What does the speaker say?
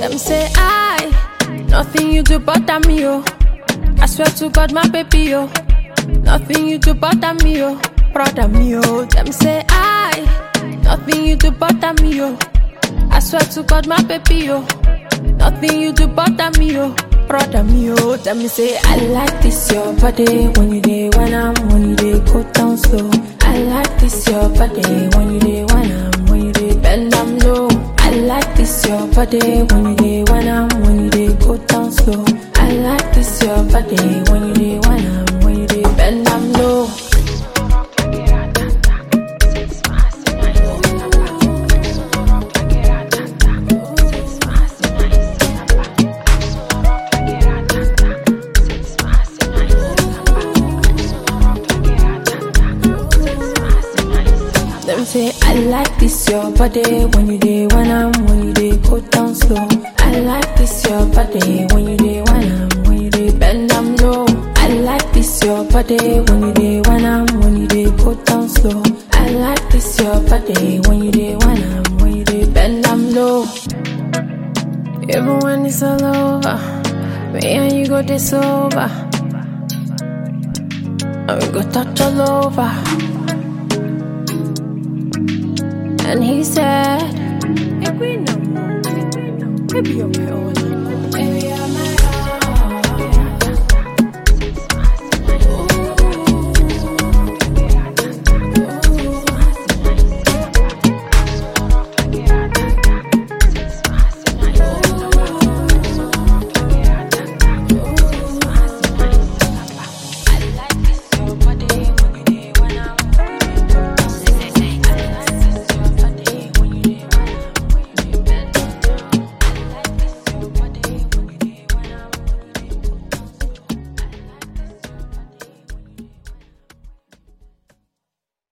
Them say I, nothing you do bother me, oh. I swear to God, my baby, oh. Nothing you do bother me, oh. Brother me, oh. Them say I, nothing you do bother me, oh. I swear to God, my baby, oh. Nothing you do bother me, oh. Brother me, oh. Them me say I like this your body when you day when I'm when you day go down slow. I like this your body when you day when I'm when you day bend down low. I like this your body when you day when I'm when you day go down slow. I like this your body when you day when I'm when you day bend down low. Them say I like this your body when you day when I'm when you day go down slow. I like this your body when you day when I'm when you day bend down low. I like this your body when you day when I'm when you day go down slow. I like this your body when you day when I'm when you day bend down low. Even when it's all over, me and you go this over. And we go touch all over. And he said, Every no more. Maybe you're my own.